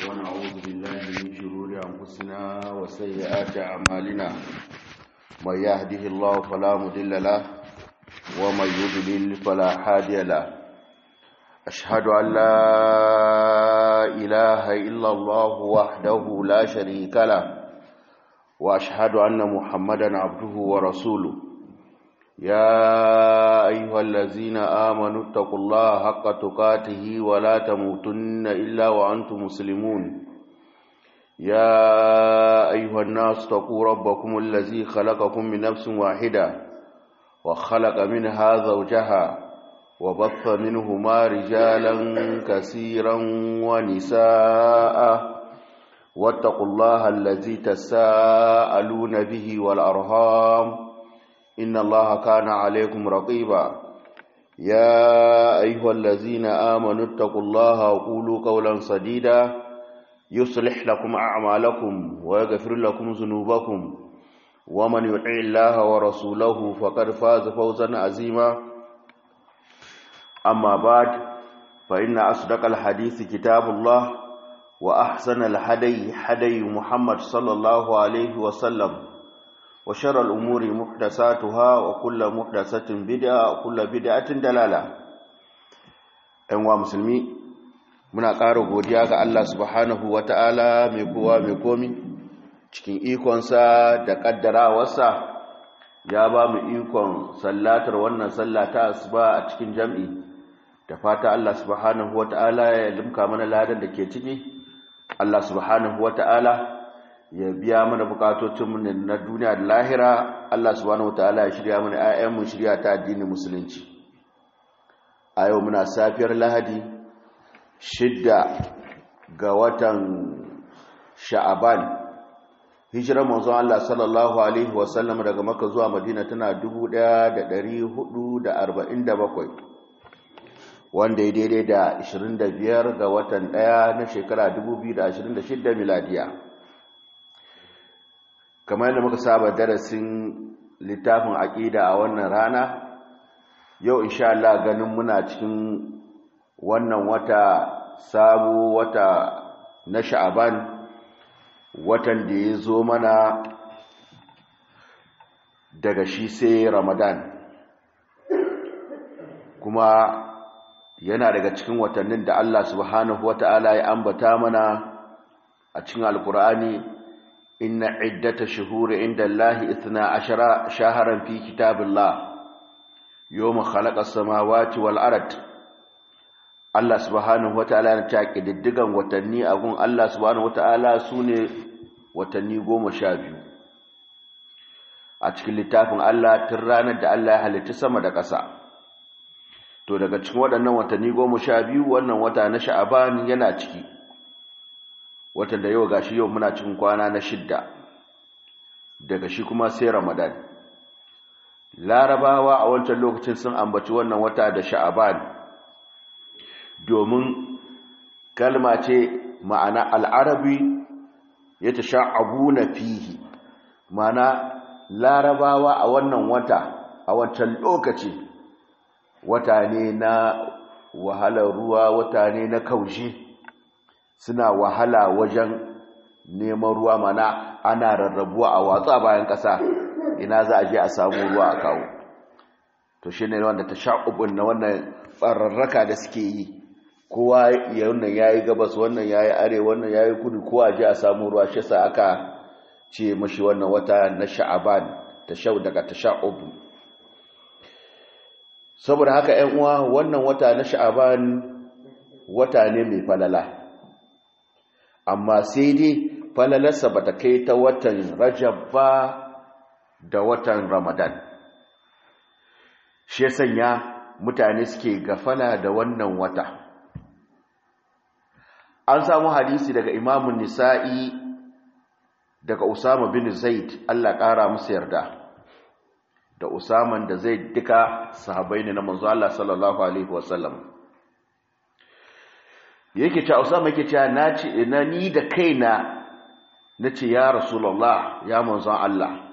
ونعوذ بالله من شرور أنفسنا وسيئات أعمالنا من يهده الله فلا مضل له ومن يضلل فلا هادي له أشهد أن لا إله إلا الله وحده لا شريك له وأشهد أن محمدا عبده ورسوله يا أيها الذين آمنوا اتقوا الله حق تقاته ولا تموتن إلا وأنتم مسلمون يا أيها الناس اتقوا ربكم الذي خلقكم من نفس واحدة وخلق منها زوجها وبث منهما رجالا كثيرا ونساء واتقوا الله الذي تساءلون به والأرهام إن الله كان عليكم رقيبا يا أيها الذين آمنوا اتقوا الله وقولوا قولا سديدا يصلح لكم أعمالكم ويغفر لكم ذنوبكم ومن يطع الله ورسوله فقد فاز فوزا عظيما أما بعد فإن أصدق الحديث كتاب الله وأحسن الهدي هدي محمد صلى الله عليه وسلم وشر الأمور محدثاتها وكل محدثة بدعة وكل بدعة دلالة أنواع مسلمي muna ƙara godiya ga Allah subhanahu wata'ala mai kowa mai komi cikin ikonsa da ƙaddarawarsa ya ba mu ikon sallatar wannan sallata asuba a cikin jam'i da fata Allah subhanahu wata'ala ya limka mana ladan da ke ciki Allah subhanahu wata'ala ya biya mana bukatocinmu na duniya da lahira Allah subhanahu wataala ya shirya mana ayyanmu shirya ta addinin musulunci a yau muna safiyar lahadi shidda ga watan sha'aban hijirar manzon Allah sallallahu alaihi wasallam daga maka zuwa madina tana 1447 wanda ya daidai da 25 ga watan 1 na shekara 2026 miladiya kamar yadda muka saba darasin littafin aƙida a wannan rana yau insha Allah ganin muna cikin wannan wata sabo wata na sha'aban watan da ya zo mana daga shi sai ramadan kuma yana daga cikin watannin da Allah subhanahu wata'ala ya ambata mana a cikin alkur'ani إن عدة شهور عند الله إثنى عشر شهرا في كتاب الله يوم خلق السماوات والأرض Allah subhanahu wata'ala na ta ƙididdigan watanni a gun Allah subhanahu wata'ala su ne watanni goma sha biyu a cikin littafin Allah tun ranar da Allah ya halitta sama da ƙasa to daga cikin waɗannan watanni goma sha biyu wannan wata na sha'aban yana ciki watan da yau gashi yau muna cikin kwana na shidda daga shi kuma sai ramadan larabawa a wancan lokacin sun ambaci wannan wata da sha'aban domin kalma ce ma'ana al'arabi ya ta sha'abu na fihi ma'ana larabawa a wannan wata a wancan lokaci wata ne na wahalar ruwa wata ne na kaushe suna wahala wajen neman ruwa mana ana rarrabuwa a watsa bayan ƙasa ina za a je a samu ruwa a kawo to shi ne wanda ta sha'ubun na wannan tsararraka da suke yi kowa ya wannan ya yi gabas wannan ya yi are wannan ya yi kudu kowa je a samu ruwa shi sa aka ce mashi wannan wata na sha'aban ta shau daga ta sha'ubu saboda haka 'yan uwa wannan wata na sha'aban wata ne mai falala amma sai dai falalarsa ba ta kai ta watan rajab ba da watan ramadan shi sanya mutane suke gafala da wannan wata an samu hadisi daga imamun nisa'i daga usama bin zaid allah ƙara musu yarda da usaman da zai duka sahabai ne na manzo allah sallallahu alaihi wasallam yake cewa Usama yake cewa nace na ni da kaina nace ya Rasulullah ya manzon Allah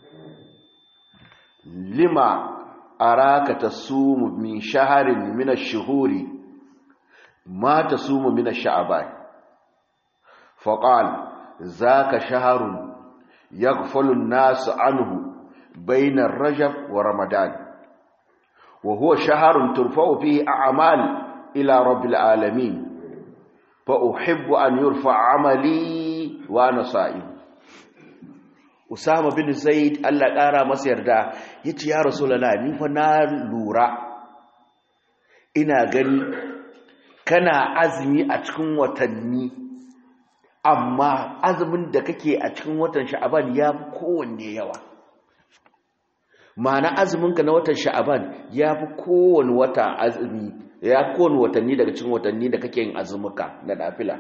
lima araka tasumu min shaharin min ash-shuhuri ma tasumu min ash-sha'ban faqal zaka shahrun yaghfalu an-nas anhu bayna ar-rajab wa ramadan wa huwa shahrun turfa'u fihi a'mal ila rabbil alamin fa uhibbu an yurfa 'amali wa ana sa'im Usama bin Zaid Allah ƙara masa yarda yace ya Rasulullah ni fa na lura ina gani kana azumi a cikin watanni amma azumin da kake a cikin watan Sha'aban ya fi kowanne yawa ma'ana azuminka na watan Sha'aban ya fi kowanne wata azumi ya fi kowanne watanni daga cikin watanni da kake yin azumuka na nafila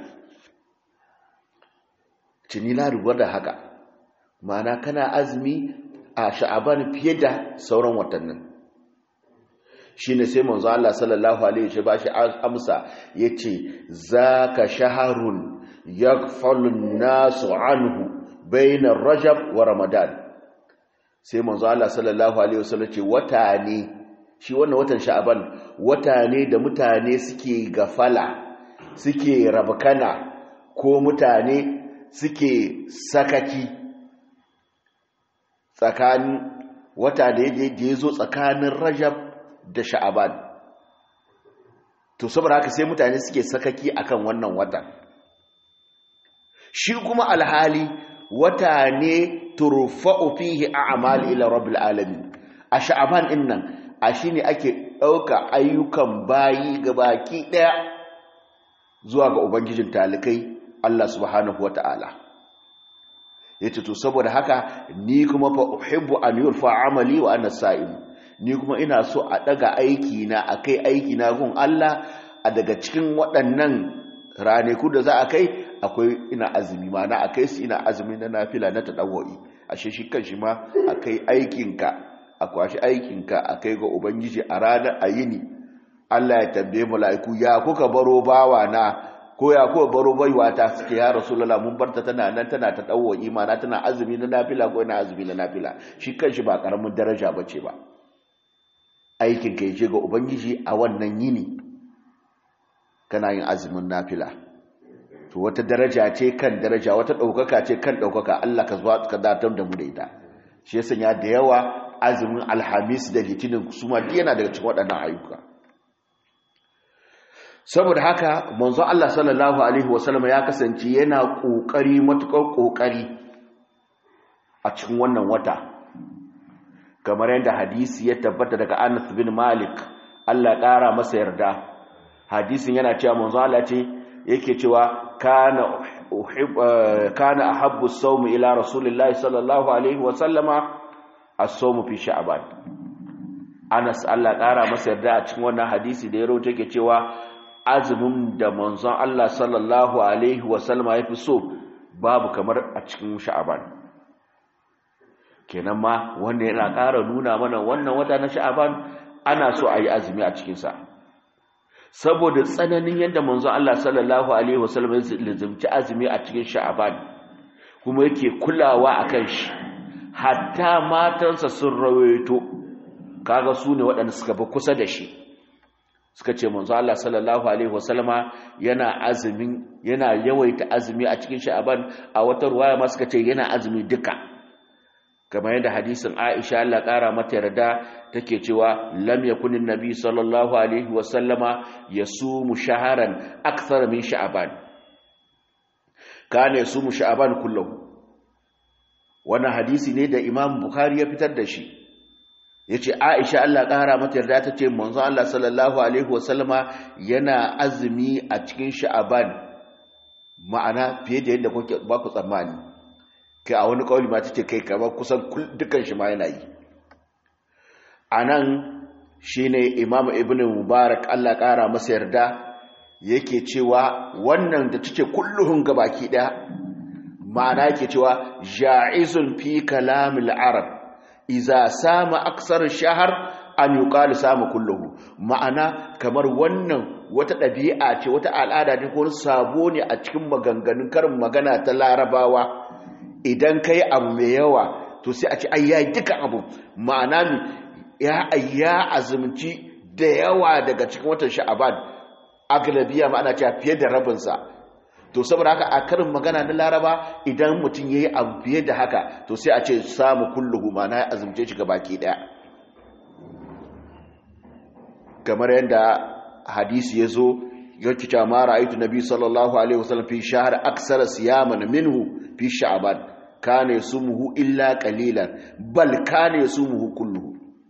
cini na rubar da haka ma'ana kana azumi a sha'aban fiye da sauran watannin shi ne sai manzo Allah sallallahu alaihi wa shi amsa yace zaka shaharun yaghfalun nasu anhu baina rajab wa ramadan sai manzo Allah sallallahu alaihi wasallam ce wata ne shi wannan watan sha'aban wata ne da mutane suke gafala suke rabkana ko mutane suke sakaki tsakanin wata da ya zo tsakanin rajab da sha'aban to saboda haka sai mutane suke sakaki akan wannan wata shi kuma alhali wata ne turfa'u fihi a'mal ila rabbil alamin a sha'aban din nan a shine ake dauka ayyukan bayi gabaki daya zuwa ga ubangijin talikai Allah subhanahu wataala yace to saboda haka ni kuma fa uhibbu an yurfa amali wa ana sa'im ni kuma ina so a daga aiki na akai aiki na gun Allah a daga cikin waɗannan ranaku da za a kai akwai ina azumi ma na akai su ina azumi na nafila na tadawwi ashe shi kanshi ma akai aikinka a kwashi aikinka akai ga ubangiji a ranar ayini Allah ya tambaye mala'iku ya kuka baro bawa na ko ya ko baro baiwa ta suke ya rasulullah mun barta tana nan tana ta dawo imana tana azumi na nafila ko ina azumi na nafila shi kanshi ba karamin daraja bace ba aikin ka yaje ga ubangiji a wannan yini kana yin azumin nafila to wata daraja ce kan daraja wata daukaka ce kan daukaka Allah ka zuwa ka datar da mu da ita shi yasa ya da yawa azumin alhamis da litinin su ma yana daga cikin waɗannan ayyuka saboda haka manzo Allah sallallahu alaihi wasallam ya kasance yana kokari matukar kokari a cikin wannan wata kamar yadda hadisi ya tabbata daga Anas bin Malik Allah ya kara masa yarda hadisin yana cewa manzo Allah ce yake cewa kana uhib kana ahabbu as-sawm ila rasulillahi sallallahu alaihi wasallama as-sawm fi sha'ban Anas Allah ya kara masa yarda a cikin wannan hadisi da ya rawaito yake cewa azumin da manzon Allah sallallahu Alaihi wasallama ya fi so babu kamar a cikin sha'aban kenan ma wanda yana ƙara nuna mana wannan wata na sha'aban ana so a yi azumi a cikinsa saboda tsananin yadda manzon Allah sallallahu Alaihi wasallama ya lizimci azumi a cikin sha'aban kuma yake kulawa a kan shi hatta matansa sun rawaito kaga su ne waɗanda suka fi kusa da shi suka ce manzo Allah sallallahu alaihi wasallama yana azumin yana yawaita azumi a cikin sha'aban a wata ruwaya ma suka ce yana azumi duka kamar yadda hadisin Aisha Allah kara mata yarda take cewa lam yakunin nabi sallallahu alaihi wasallama yasumu shaharan akthar min sha'aban kana yasumu sha'aban kullahu wannan hadisi ne da Imam Bukhari ya fitar da shi ya ce aisha Allah ƙara mata yarda ta ce manzo Allah sallallahu Alaihi wasallama yana azumi a cikin sha'aban ma'ana fiye da yadda ba ku tsammani kai a wani ƙauli ma ta ce kai kamar kusan dukkan shi ma yana yi a nan shi ne imam ibn mubarak Allah ƙara masa yarda yake cewa wannan da ta ce kulluhun gabaki ɗaya ma'ana yake cewa ja'izun fi kalamil arab iza sama aksar shahar an yuqalu sama kulluhu ma'ana kamar wannan wata ɗabi'a ce wata al'ada ne ko sabo ne a cikin maganganun karin magana ta larabawa idan kai abu mai yawa to sai a ce ai yayi duka abu ma'ana mi ya ayya azumci da yawa daga cikin watan sha'aban aglabiya ma'ana cewa fiye da rabin sa to saboda haka a karin magana na laraba idan mutum ya yi abu fiye da haka to sai a ce samu kulluhu mana ya azumce shi baki daya kamar yadda hadisi ya zo yake cewa ma ra'aytu nabi sallallahu alaihi wasallam fi shahr aksara siyaman minhu fi sha'ban kana yasumuhu illa qalilan bal kana yasumuhu kulluhu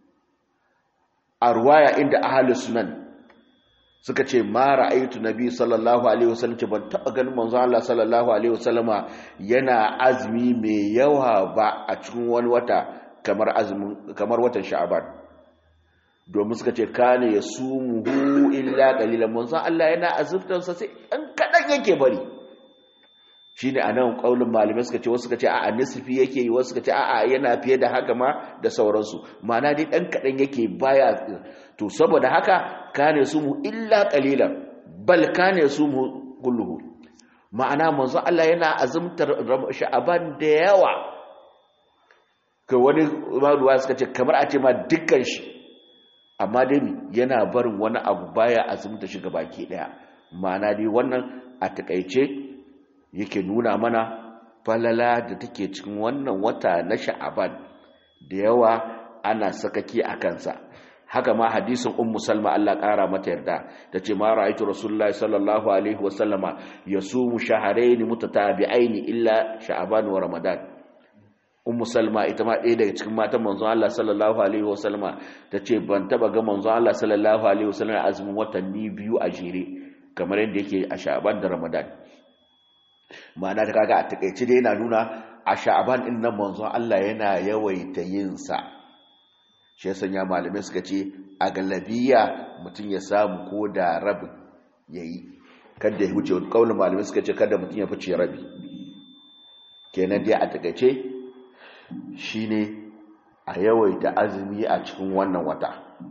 a ruwaya inda ahlus sunan suka ce ma ra'aytu nabi sallallahu alaihi wasallam ce ban taba ganin manzo Allah sallallahu alaihi wasallama yana azumi mai yawa ba a cikin wani wata kamar azumin kamar watan sha'ban domin suka ce kane ya sumuhu illa qalilan manzo Allah yana azumtan sa sai an kadan yake bari shine anan kaulin malamai suka ce wasu suka ce a'a nisfi yake yi wasu suka ce a'a yana fiye da haka ma da sauransu ma'ana dai dan kadan yake baya to saboda haka kane sumu illa qalilan bal kane sumu kulluhu ma'ana manzo Allah yana azumtar sha'aban da yawa ka wani ruwa suka ce kamar a ce ma dukkan shi amma dai yana barin wani abu baya azumta shi baki daya ma'ana dai wannan a takaice yake nuna mana falala da take cikin wannan wata na sha'aban da yawa ana sakaki a kansa haka ma hadisin ummu salma Allah kara mata yarda tace ma ra'aytu rasulullahi sallallahu alaihi wa sallama yasumu shahrayn mutatabi'ain illa sha'ban wa ramadan ummu salma ita ma ɗaya daga cikin matan manzon Allah sallallahu alaihi wa sallama tace ban taba ga manzon Allah sallallahu alaihi wa sallama azumin watanni biyu a jere kamar yadda yake a sha'ban da ramadan ma'ana ta kaga a takeice dai yana nuna a sha'ban din nan manzon Allah yana yawaita yin sa shi ya sanya malamai suka ce a galabiya mutum ya samu ko da rabin ya yi kada ya wuce wani kaunin malamai suka ce kada mutum ya fice rabi kenan dai a takaice shi ne a yawaita azumi a cikin wannan wata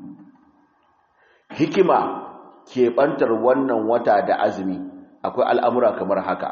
hikima keɓantar wannan wata da azumi akwai al'amura kamar haka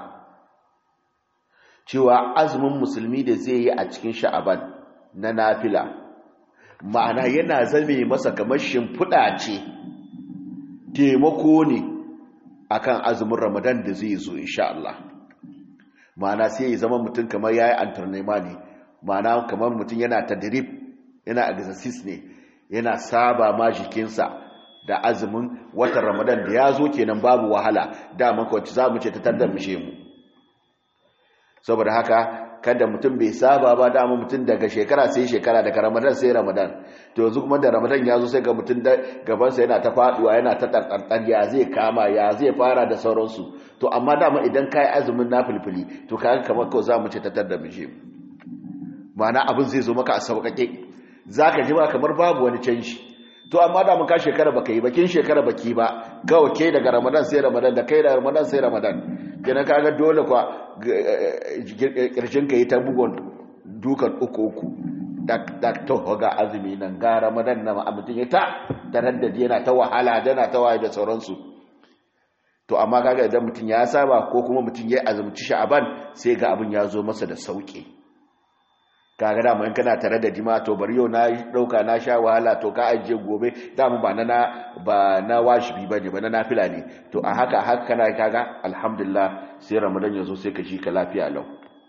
cewa azumin musulmi da zai yi a cikin sha'aban na nafila ma'ana yana zame masa kamar shimfiɗa ce taimako ne akan azumin ramadan da zai zo insha Allah ma'ana sai ya zama mutum kamar yayi antrenema ne ma'ana kamar mutum yana tadrib yana exercise ne yana saba ma jikinsa da azumin watan ramadan da ya zo kenan babu wahala daman kawai za mu ce ta tandar mishe mu saboda haka kada mutum bai saba ba dama mutum daga shekara sai shekara daga ramadan sai ramadan to yanzu kuma da ramadan ya zo sai ga mutum da gabansa yana ta faduwa yana ta tartartar ya zai kama ya zai fara da sauransu to amma dama idan ka yi azumin na filfili to kaga kamar kawai za mu ce tattar da mishe ma'ana abin zai zo maka a sauƙaƙe za ka ji ba kamar babu wani canji to amma da mun ka shekara baka yi bakin shekara baki ba kawai ke daga ramadan sai ramadan da kai da ramadan sai ramadan kenan kaga dole kwa kirshin ka yi ta bugon dukan uku uku da to ga azumi nan ga ramadan na mutum ya ta taraddadi yana ta wahala yana ta waye da sauransu to amma kaga idan mutum ya saba ko kuma mutum ya azumci sha'aban sai ga abin ya zo masa da sauki kaga dama in kana tare da jima to bari yau na dauka na sha wahala to ka ajiye gobe dama ba na ba na washibi bane ba na nafila ne to a haka haka kana kaga alhamdulillah sai ramadan yazo sai ka shi ka lafiya lau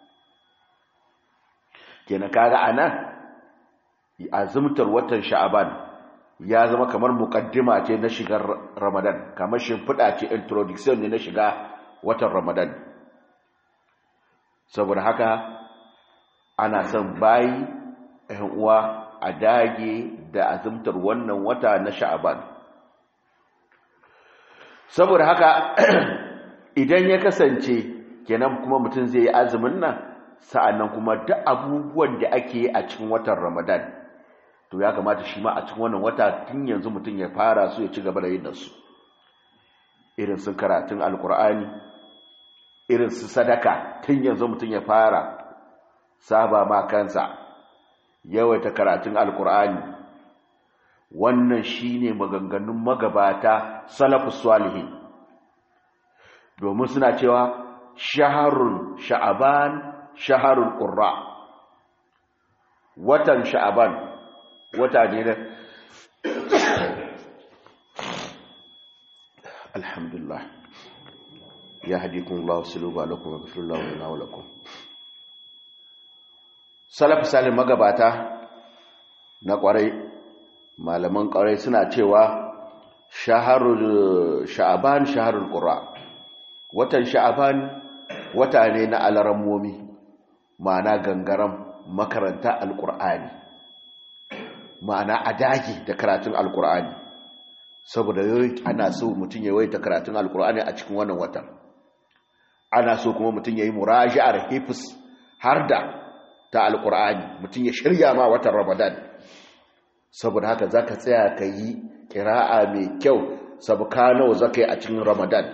kenan kaga anan azumtar watan sha'aban ya zama kamar muqaddima ce na shigar ramadan kamar shimfida ce introduction ne na shiga watan ramadan saboda haka ana son bayi ɗan uwa a dage da azumtar wannan wata na sha'aban saboda haka idan ya kasance kenan kuma mutum zai yi azumin nan sa'annan kuma duk abubuwan da ake yi a cikin watan ramadan to ya kamata shi ma a cikin wannan wata tun yanzu mutum ya fara su ya ci gaba da yin nasu irin su karatun alkur'ani irin su sadaka tun yanzu mutum ya fara saba ma kansa yawaita karatun alkur'ani wannan shine maganganun magabata salafus salihin domin suna cewa shaharun sha'aban shaharun qurra watan sha'aban wata ne da alhamdulillah يهديكم الله سلوبا لكم ويغفر الله لنا ولكم salaf salim magabata na kwarai malaman kwarai suna cewa shaharul sha'aban shaharul qura watan sha'aban wata ne na alarammomi ma'ana gangaram makaranta alqur'ani ma'ana adagi da karatun alqur'ani saboda ana so mutum ya waita karatun alqur'ani a cikin wannan watan ana so kuma mutum yayi muraji'ar hifz har da ta alkur'ani mutum ya shirya ma watan ramadan saboda haka za ka tsaya ka yi kira'a mai kyau sabuka nawa za ka yi a cikin ramadan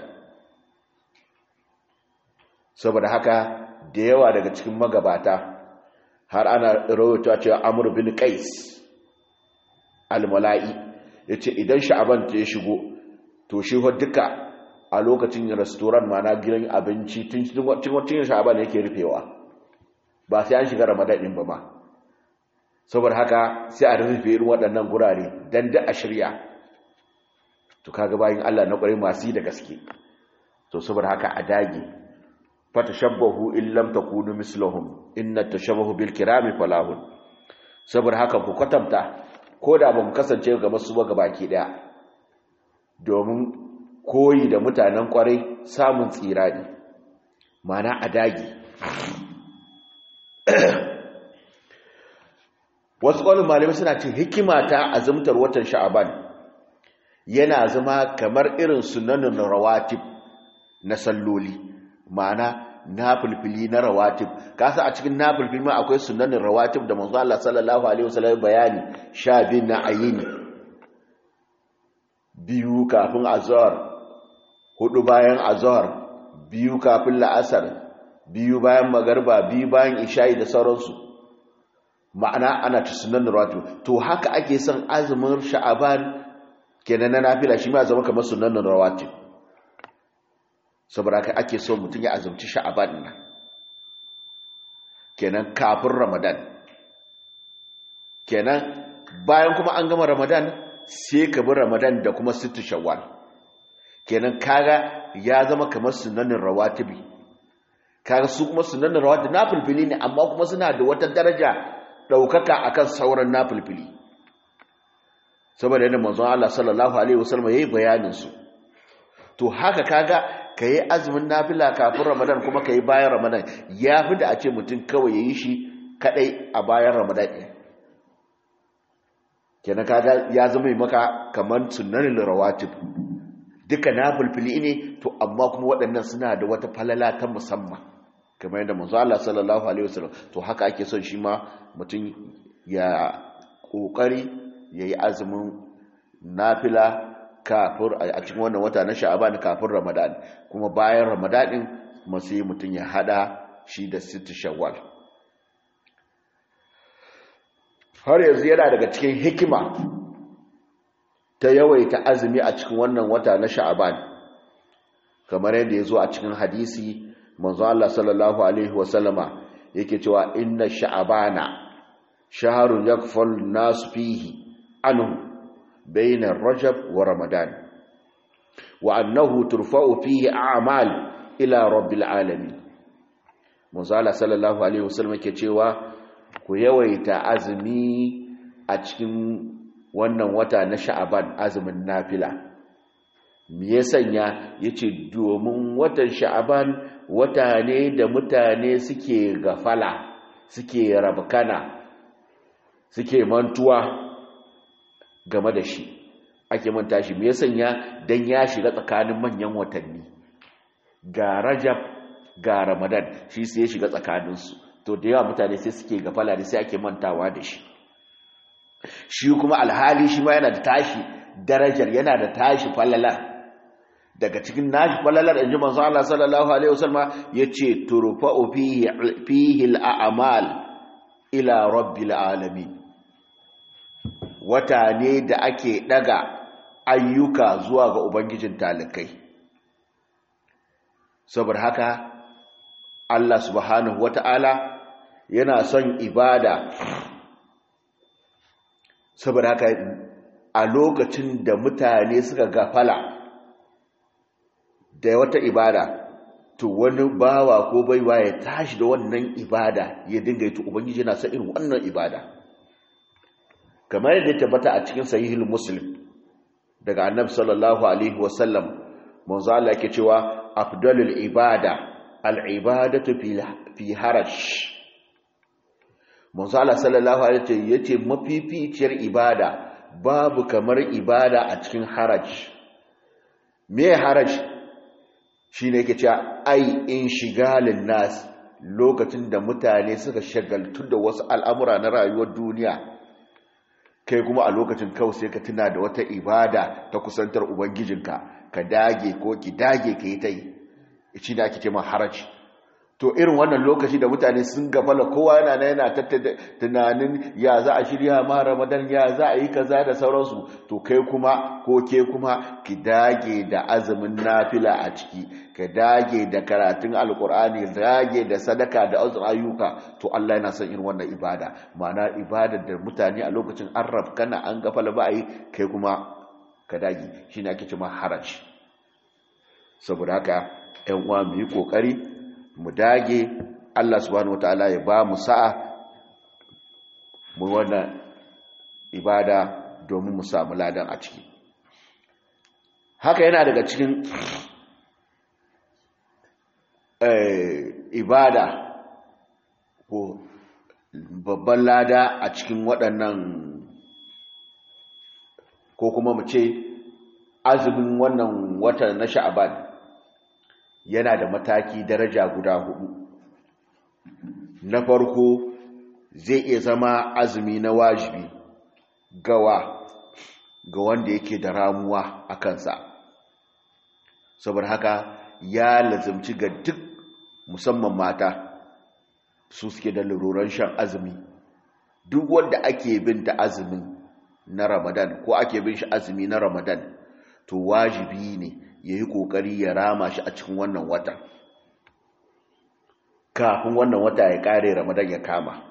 saboda haka da yawa daga cikin magabata har ana rahoto cewa amur bin qais almala'i ya ce idan sha'aban ta ya shigo to shi duka a lokacin restoran mana gidan abinci tun cikin sha'aban yake rufewa ba sai an shiga ramadan din ba ma saboda haka sai a rufe irin waɗannan gurare dan da a shirya to kaga bayin Allah na ƙwarai masu da gaske to saboda haka a dage fatashabbahu in lam takunu mislahum inna tashabbahu bil kirami falahun saboda haka ku kwatanta ko da ba mu kasance ga masu ba gabaki daya domin koyi da mutanen ƙwarai samun tsira ne mana a dage wasu ƙwallon malamai suna ce hikima ta azumtar watan sha'aban yana zama kamar irin sunanin rawatib na salloli ma'ana na fulfili na rawatib kasa a cikin na fulfili ma akwai sunanin rawatib da manzo Allah sallallahu alaihi wasallam bayani sha bin na ayini biyu kafin azhar hudu bayan azhar biyu kafin la'asar biyu bayan magarba biyu bayan isha'i da sauransu ma'ana ana ta sunan rawatu to haka ake son azumin sha'aban kenan na nafila shi ma zama kamar sunan rawatu saboda haka ake so mutum ya azumci sha'aban nan kenan kafin ramadan kenan bayan kuma an gama ramadan sai ka bi ramadan da kuma sittu shawwal kenan kaga ya zama kamar sunanin rawatibi kaga su kuma sunanin rawatibi na fulfili ne amma kuma suna da wata daraja daukaka akan sauran nafilfili saboda yadda manzon Allah sallallahu alaihi wasallam yayi bayanin su to haka kaga kai azumin nafila kafin Ramadan kuma kai bayan Ramadan yafi da a ce mutum kawai yayi shi kadai a bayan Ramadan ɗin kenan kaga ya zama maka kaman sunnanin rawatib duka nafilfili ne to amma kuma waɗannan suna da wata falala ta musamman kamar yadda manzo Allah sallallahu alaihi wasallam to haka ake son shi ma mutum ya kokari yayi azumin nafila kafir a cikin wannan wata na Sha'aban kafin Ramadan kuma bayan Ramadan din sai mutum ya hada shi da sittu Shawwal har yanzu yana daga cikin hikima ta yawaita azumi a cikin wannan wata na Sha'aban kamar yadda ya zo a cikin hadisi manzo Allah sallallahu alaihi wasallama yake cewa inna sha'abana shahrun yakfal nas fihi anhu bayna rajab wa ramadan wa annahu turfa'u fihi a'mal ila rabbil alamin manzo Allah sallallahu alaihi wasallama yake cewa ku yawaita azumi a cikin wannan wata na sha'aban azumin nafila me ya sanya yace domin watan sha'aban wata ne da mutane suke gafala suke rabkana suke mantuwa game da shi ake manta shi me ya sanya dan ya shiga tsakanin manyan watanni ga rajab ga ramadan shi sai ya shiga tsakaninsu to da yawa mutane sai suke gafala da sai ake mantawa da shi shi kuma alhali shi ma yana da tashi darajar yana da tashi falalar daga cikin nashi falalar inji manzo Allah sallallahu alaihi wasallam yace turfa'u fihi fihi al'amal ila rabbil alamin wata ne da ake daga ayyuka zuwa ga ubangijin talikai saboda haka Allah subhanahu wata'ala yana son ibada saboda haka a lokacin da mutane suka gafala da wata ibada to wani bawa ko baiwa ya tashi da wannan ibada ya dinga yi to ubangiji yana son irin wannan ibada kamar yadda ya tabbata a cikin sahihul muslim daga annabi sallallahu alaihi wasallam manzo Allah yake cewa afdalul ibada al-ibadatu fi haraj manzo Allah sallallahu alaihi wasallam yace mafificiyar ibada babu kamar ibada a cikin haraj me haraj shine yake cewa ai in shigalin nas lokacin da mutane suka shagaltu da wasu al'amura na rayuwar duniya kai kuma a lokacin kawai sai ka tuna da wata ibada ta kusantar ubangijinka ka dage ko ki dage ka yi ta yi shi ne ake ce ma haraji to irin wannan lokaci da mutane sun gafala kowa yana na yana tattata tunanin ya za a shirya ma ramadan ya za a yi kaza da sauransu to kai kuma ko ke kuma ki dage da azumin nafila a ciki ka dage da karatun alkur'ani dage da sadaka da azur ayyuka to Allah yana son irin wannan ibada ma'ana ibadar da mutane a lokacin an rafkana an gafala ba a yi kai kuma ka dage shine ake cewa haraji saboda haka ƴan uwa mu yi kokari mu dage Allah subhanahu wataala ya ba mu sa'a mu wannan ibada domin mu samu ladan a ciki haka yana daga cikin ibada ko babban lada a cikin waɗannan ko kuma mu ce azumin wannan watan na sha'aban yana da mataki daraja guda hudu na farko zai iya zama azumi na wajibi gawa ga wanda yake da ramuwa a kansa saboda haka ya lazimci ga duk musamman mata su suke da laruran shan azumi duk wanda ake bin ta azumin na ramadan ko ake bin shi azumi na ramadan to wajibi ne ya yi ƙoƙari ya rama shi a cikin wannan wata kafin wannan wata ya ƙare ramadan ya kama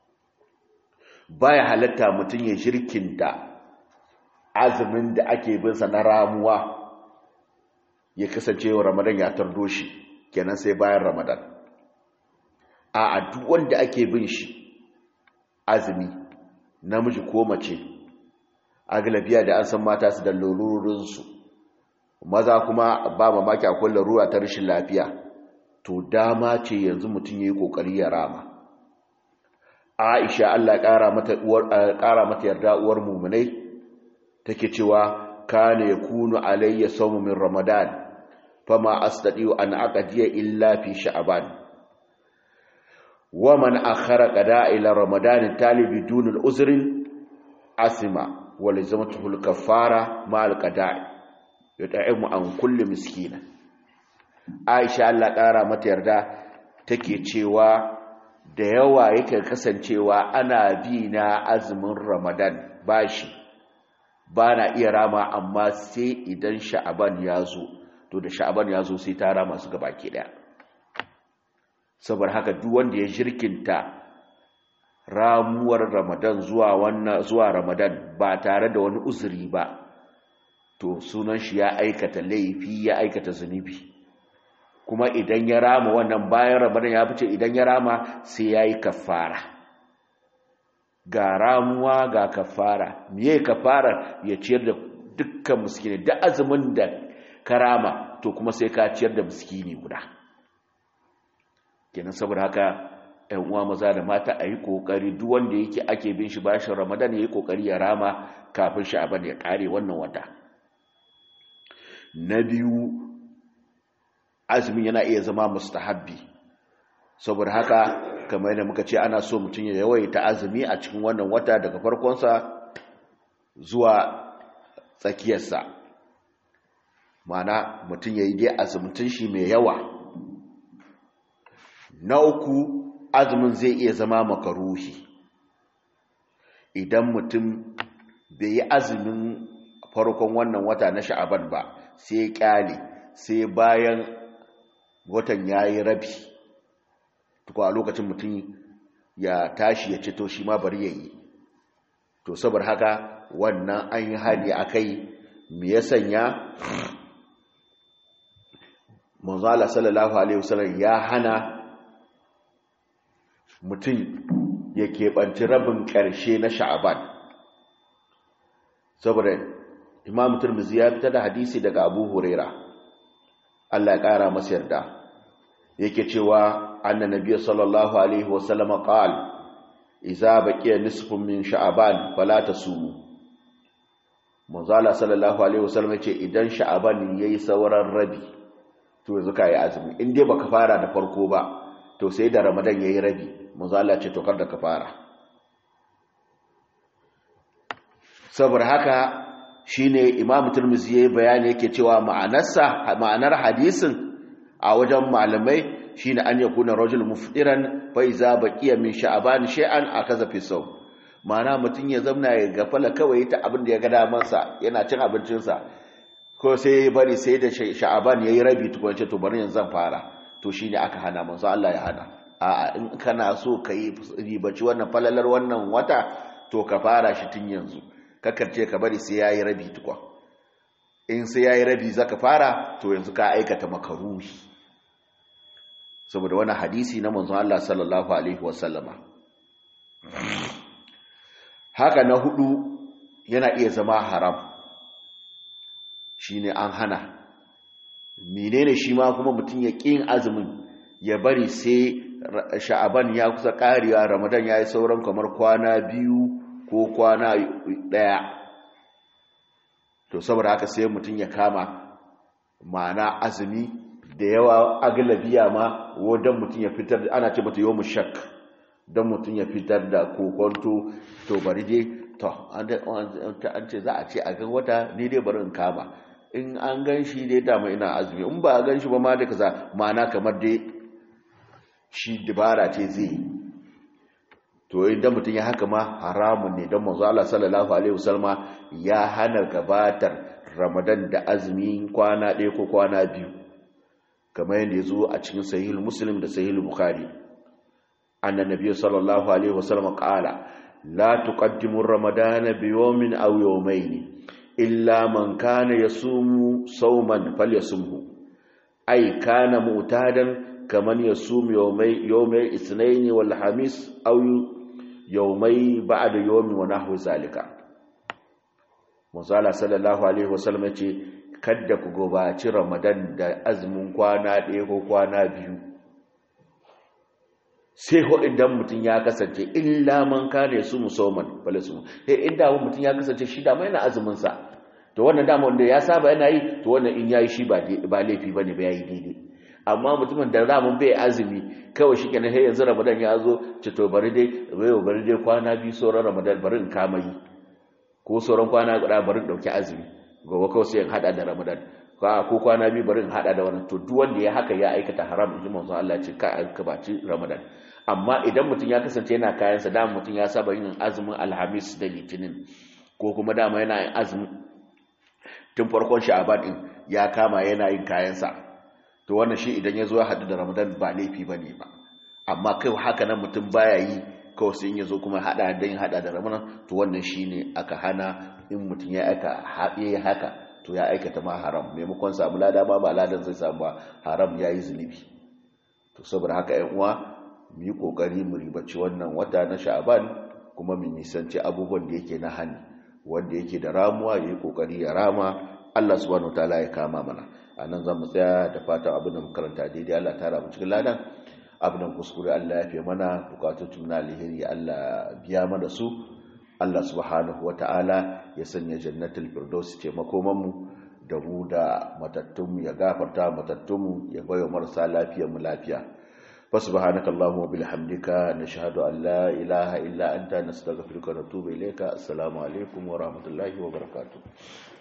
baya halatta mutum ya shirkinta azumin da ake binsa na ramuwa ya kasance wa ramadan ya tardo shi kenan sai bayan ramadan a duk wanda ake bin shi azumi namiji ko mace a galabiya da an san mata su da lalurinsu maza kuma ba mamaki akwai larura ta rashin lafiya to dama ce yanzu mutum ya yi kokari ya rama aisha allah ƙara mata yarda uwar mummunai take cewa kana ya kunu alayya saumu min ramadan fama astadiyu an aqdiya illa fi sha'ban wa man akhara qada ila ramadan talibi dun al-uzrin asima wa lazamatuhu al-kaffara ma al-qada'i yut'imu an kulli miskina Aisha Allah ƙara mata yarda take cewa da yawa yake kasancewa ana bi na azumin Ramadan bashi bana iya rama amma sai idan Sha'aban ya zo to da Sha'aban ya zo sai ta rama su gabaki daya saboda haka duk wanda ya jirkinta ramuwar Ramadan zuwa wannan zuwa Ramadan ba tare da wani uzuri ba to sunan shi ya aikata laifi ya aikata zunubi kuma idan ya rama wannan bayan ramadan ya fice idan ya rama sai ya yi kafara ga ramuwa ga kafara miye kafara ya ciyar da dukkan miskini da azumin da ka rama to kuma sai ka ciyar da miskini guda kenan saboda haka ‘yan uwa maza da mata a yi ƙoƙari duk wanda yake ake bin shi bashin ramadan ya yi ƙoƙari ya rama kafin shi abin ya ƙare wannan wata na biyu azumin yana iya zama mustahabbi saboda haka kamar yadda muka ce ana so mutum ya yawaita azumi a cikin wannan wata daga farkonsa zuwa tsakiyarsa mana mutum ya yi dai azumtun shi mai yawa na uku azumin zai iya zama makaruhi idan mutum bai yi azumin farkon wannan wata na sha'aban ba sai kyale sai bayan watan ya yi rabi tuku a lokacin mutum ya tashi ya ce to shi ma bari ya yi to saboda haka wannan an yi hali a kai me ya sanya manzala sallallahu alaihi wasallam ya hana mutum ya keɓanci rabin ƙarshe na sha'aban saboda imam turmizi ya fitar da hadisi daga abu huraira Allah ya ƙara masa yarda yake cewa anna nabiy sallallahu alaihi wasallam qal idza baqiya nisfun min sha'aban fala tasumu manzala sallallahu alaihi wasallam yace idan sha'aban yayi sauran rabi to yanzu kai azumi in dai baka fara da farko ba to sai da ramadan yayi rabi manzala ce to kar da ka fara saboda haka shine imam turmizi yayi bayani yake cewa ma'anarsa ma'anar hadisin a wajen malamai shine an yakuna rajul muftiran fa iza baqiya min sha'ban shay'an akaza fi sawm ma'ana mutun ya zamna ya gafala kawai ta abin da ya ga daman sa yana cin abincin sa ko sai ya bari sai da sha'ban yayi rabi tukun ce to bari yanzu zan fara to shine aka hana manzo Allah ya hana a'a in kana so kai ribaci wannan falalar wannan wata to ka fara shi tun yanzu kakarce ka bari sai yayi rabi tukwa in sai yayi rabi zaka fara to yanzu ka aikata makaruhi saboda wani hadisi na manzon Allah sallallahu alaihi wasallama haka na hudu yana iya zama haram shine an hana menene shi ma kuma mutum ya kin azumin ya bari sai sha'aban ya kusa karewa ramadan yayi sauran kamar kwana biyu ko kwana daya to saboda haka sai mutum ya kama ma'ana azumi da yawa agalabiya ma wadon mutum ya fitar da ana ce mata yawon shak don mutum ya fitar da kokonto to bari dai to an ce za a ce a gan wata ne dai bari in kama in an gan shi dai dama ina azumi in ba a gan shi ba ma da kaza ma'ana kamar dai shi dabara ce zai to idan mutum ya haka ma haramun ne don manzo Allah sallallahu alaihi wasallam ya hana gabatar Ramadan da azumi kwana ɗaya ko kwana biyu kamar yadda ya zo a cikin sahihul muslim da sahihul bukhari annan nabiyyu sallallahu alaihi wasallam qala la tuqaddimu ramadana bi yawmin aw yawmayn illa man kana yasumu sawman falyasumhu ay kana mu'tadan kaman yasum yawmay yawmay ithnain wal khamis aw yawmay ba'da yawmi wa nahwu zalika Musala sallallahu alaihi wasallam yace kadda ku gobaci Ramadan da azumin kwana ɗaya ko kwana biyu sai ho idan mutum ya kasance illa man kana su musamman bale su eh inda mutum ya kasance shi da mai na azumin sa to wannan dama wanda ya saba yana yi to wannan in yayi shi ba ba laifi bane ba yayi daidai amma mutumin da ramin bai azumi kawai shi kenan sai yanzu Ramadan ya zo ce to bari dai bai bari dai kwana biyu sauran Ramadan bari in kama yi ko sauran kwana guda bari in dauki azumi gobe kawai sai in hada da Ramadan ko kwana biyu bari in hada da wannan to duk wanda ya haka ya aikata haram in ji manzo Allah ce ka ka baci Ramadan amma idan mutum ya kasance yana kayan sa dama mutum ya saba yin azumin Alhamis da Litinin ko kuma dama yana yin azumi tun farkon Sha'ban din ya kama yana yin kayan sa to wannan shi idan ya zo ya hadu da Ramadan ba laifi bane ba amma kai haka nan mutum baya yi kawai sai ya zo kuma hada dan hada da Ramadan to wannan shine aka hana in mutum ya aika haɗe haka to ya aikata ma haram maimakon samu lada ba ba ladan zai samu ba haram ya yi zunubi to saboda haka yan uwa mu yi kokari mu ribaci wannan wata na sha'aban kuma mu nisanci abubuwan da yake na hani wanda yake da ramuwa ya yi kokari ya rama Allah subhanahu wataala ya kama mana a nan za mu tsaya da fatan abin da karanta daidai Allah ta ramu cikin ladan abin da kuskure Allah ya fi mana bukatun na alheri Allah biya mana su Allah subhanahu ta'ala ya sanya jannatul firdaus ce makomanmu da mu da matattunmu ya gafarta matattunmu ya bayo marasa lafiyar mu lafiya fa subhanaka allahumma wa bihamdika nashhadu an la ilaha illa anta nastaghfiruka wa natubu ilayka assalamu alaikum wa rahmatullahi wa barakatuh